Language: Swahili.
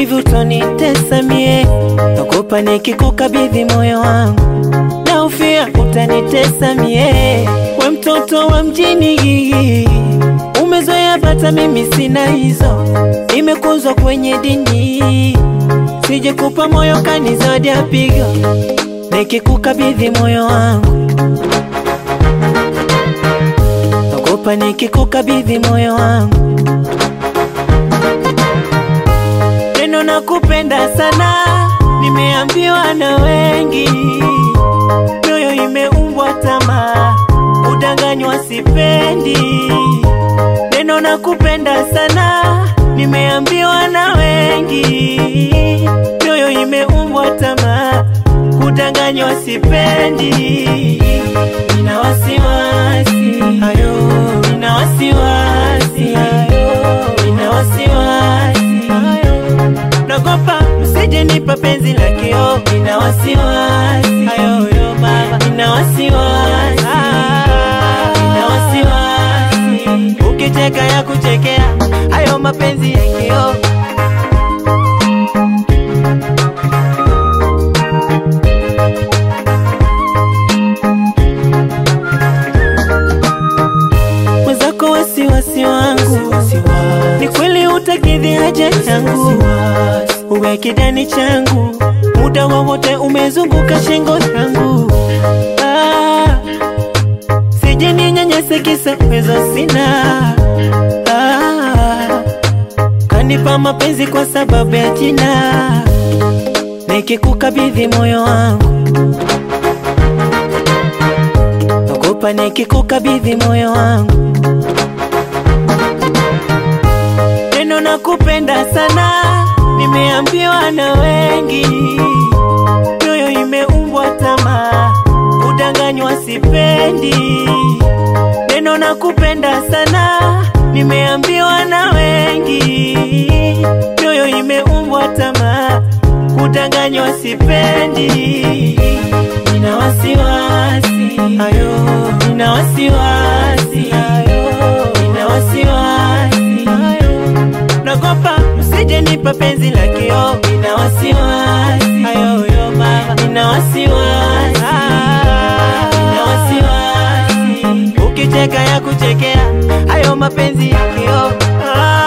hivi utonitesa mie, naogopa nikikukabidhi moyo wangu, naufia utanitesa mie. We mtoto wa mjini, umezoea bata, mimi sina hizo, nimekuzwa kwenye dini, sije kupa moyo kanizodi apigo, nikikukabidhi moyo wangu, naogopa nikikukabidhi moyo wangu neno na kupenda sana, nimeambiwa na wengi, mioyo imeumbwa tamaa, udanganywa sipendi. Neno na kupenda sana, nimeambiwa na wengi, mioyo imeumbwa tamaa, kudanganywa sipendi. Nina wasiwasi ayo, nina wasiwasi ayo, nina wasiwasi ayo nagopa usije nipa penzi la kio, nina wasiwasi ayoyo baba, nina wasiwasi nina wasiwasi ukicheka ya kuchekea hayo mapenzi ya kio. Mwenzako wasiwasi wangu ni kweli utakidhi haja yangu, uwe kidani changu, muda wowote umezunguka shingo yangu. Ah, sije ninyanyase kisa uwezo sina. Ah, kanipa mapenzi kwa sababu ya jina, nikikukabidhi moyo wangu naogopa nikikukabidhi moyo wangu neno na kupenda sana, nimeambiwa na wengi, mioyo imeumbwa tamaa, udanganywa sipendi. Neno na kupenda sana, nimeambiwa na wengi, mioyo imeumbwa tamaa, kudanganywa sipendi. Nina wasiwasi ayo, nina wasiwasi ayo, nina wasiwasi ayo nagopa usije nipa penzi la kio, nina wasiwasi ayoyo baba, nina wasiwasi nina wasiwasi ukicheka ya kuchekea hayo mapenzi ya kio ah.